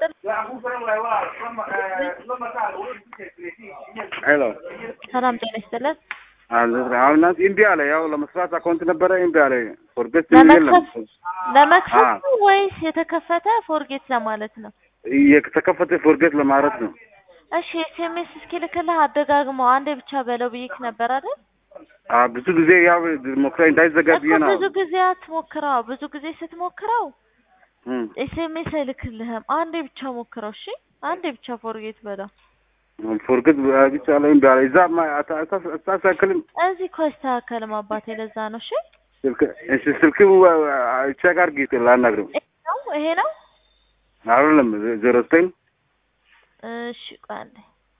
ይስጥልን። ሄሎ ሰላም ጤና ይስጥልን። አሁን እናንተ እምቢ አለ። ያው ለመስራት አካውንት ነበረ እምቢ አለ። ፎርጌት የለም ለመክፈት ለመክፈት ነው ወይስ የተከፈተ ፎርጌት ለማለት ነው? የተከፈተ ፎርጌት ለማለት ነው። እሺ ኤስኤምኤስ እስኪልክልህ አደጋግመው አንዴ ብቻ በለው ብዬክ ነበር አይደል? አ ብዙ ጊዜ ያው ሞክራ እንዳይዘጋ ብዬ እኮ ነው። ብዙ ጊዜ አትሞክረው። ብዙ ጊዜ ስትሞክረው እም፣ ኤስኤምኤስ አይልክልህም። አንዴ ብቻ ሞክረው። እሺ አንዴ ብቻ ፎርጌት በለው። ፎርጌት ብቻ ላይ እምቢ አለ። እዛ አታሳክልም እዚህ እኮ አይስተካከልም አባቴ፣ ለዛ ነው። እሺ ስልክ እሺ፣ ስልክ ቼክ አድርጊ ላናግረው። ይሄ ነው ይሄ ነው። አይደለም ዜሮ ዘጠኝ እሺ ቆይ አንዴ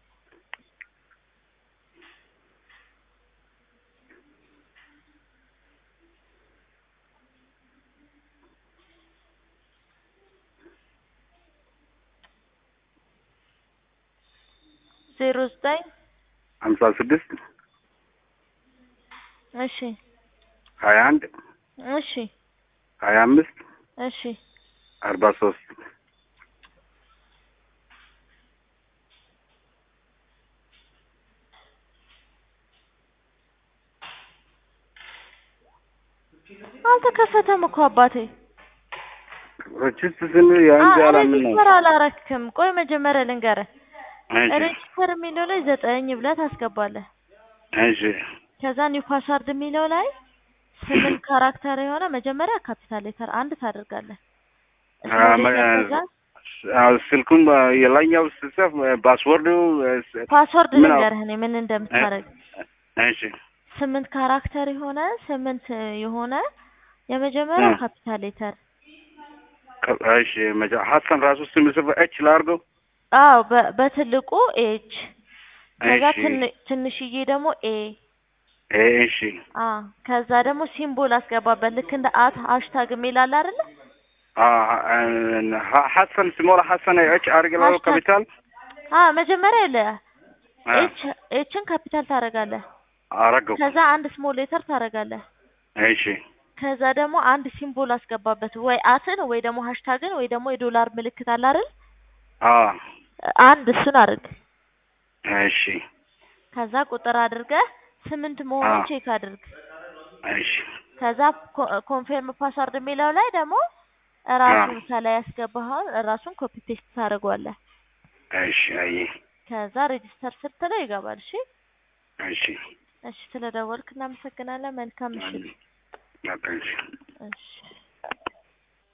ዜሮ ዘጠኝ ሀምሳ ስድስት እሺ ሀያ አንድ እሺ ሀያ አምስት እሺ አርባ ሶስት አልተከፈተም እኮ አባቴ። ችስ ስን የአንድ አላምን ነው። ሬጂስተር አላረክም። ቆይ መጀመሪያ ልንገርህ። እሺ ሬጂስተር የሚለው ላይ ዘጠኝ ብለህ ታስገባለህ። እሺ ከዛ ኒው ፓስዋርድ የሚለው ላይ ስምንት ካራክተር የሆነ መጀመሪያ ካፒታል ሌተር አንድ ታደርጋለህ። አ፣ መ- ከዛ አዎ፣ ስልኩም የላኛው ስጽፍ ፓስወርዱ ፓስወርድ ምን አው- ልንገርህ እኔ ምን እንደምታደርግ እሺ ስምንት ካራክተር የሆነ ስምንት የሆነ የመጀመሪያው እ። ካፒታል ሌተር እሺ መጃ ሀሰን ራሱ ስም ጽፍ እች ላድርገው። አዎ በ- በትልቁ ኤች ከዛ እሺ ትን- ትንሽዬ ደግሞ ኤ እ፣ እሺ አ ከዛ ደግሞ ሲምቦል አስገባበት ልክ እንደ አት ሃሽታግ የሚላል አይደለ አ ሀ- ሀሰን ስሞላ ሀሰን እች አድርግላው ሃሽታግ ካፒታል አ መጀመሪያ የለ አ፣ ኤች ኤችን ካፒታል ታደርጋለህ አረገው። ከዛ አንድ ስሞል ሌተር ታደርጋለህ እሺ ከዛ ደግሞ አንድ ሲምቦል አስገባበት ወይ አትን ወይ ደግሞ ሃሽታግን ወይ ደግሞ የዶላር ምልክት አለ አይደል አ አንድ እሱን አድርግ እሺ ከዛ ቁጥር አድርገህ ስምንት መሆኑን አ። ቼክ አድርግ እሺ ከዛ ኮንፌርም ፓስዋርድ የሚለው ላይ ደግሞ ራሱን ከላይ ያስገባኸውን ራሱን ኮፒ ፔስት ታደርገዋለህ እሺ አይ ከዛ ሬጂስተር ስትለው ይገባል እሺ እሺ እሺ ስለደወልክ እናመሰግናለን መልካም ምሽት በቃ እሺ እሺ